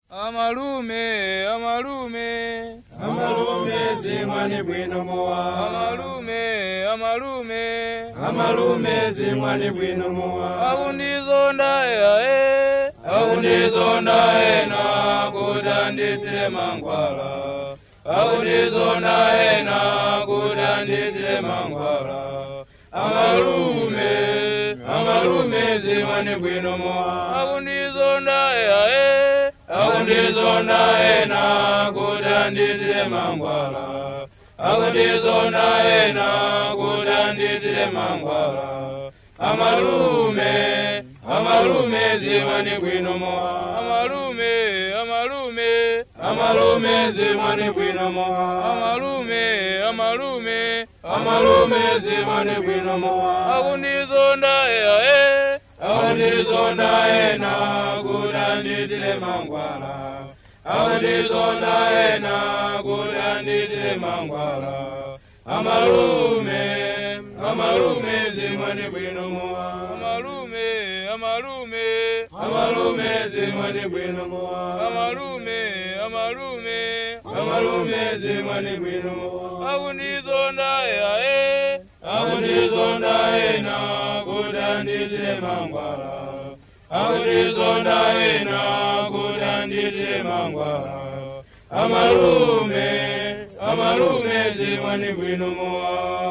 amalume amalume amalume zimwani bwino mowa amalume amalume amalume zimwani bwino mowa akundizonda eyae akundizonda ena kuti nditsile mangwala akundizonda ena kuti nditsile mangwala amalume amalume zimwani bwino mowa akundizonda eyae akundizonda ena kuti nditsile mangwala akundizonda ena kuti nditsile mangwala amalume amalume zimwani bwino mowa amalume amalume amalume zimwani bwino mowa amalume amalume amalume zimwani bwino mowa akundizonda eyae akundizonda ena kuti nditsile mangwala akundizonda ena kuti nditsile mangwala amalume amalume zimwani bwino mowa amalume amalume amalume zimwani bwino mowa amalume amalume amalume zimwani bwino mowa akundizonda eyae akundizonda ena kuti nditsile mangwala akundizonda ena kuti nditsile mangwala amalume amalume zimwani bwino mowa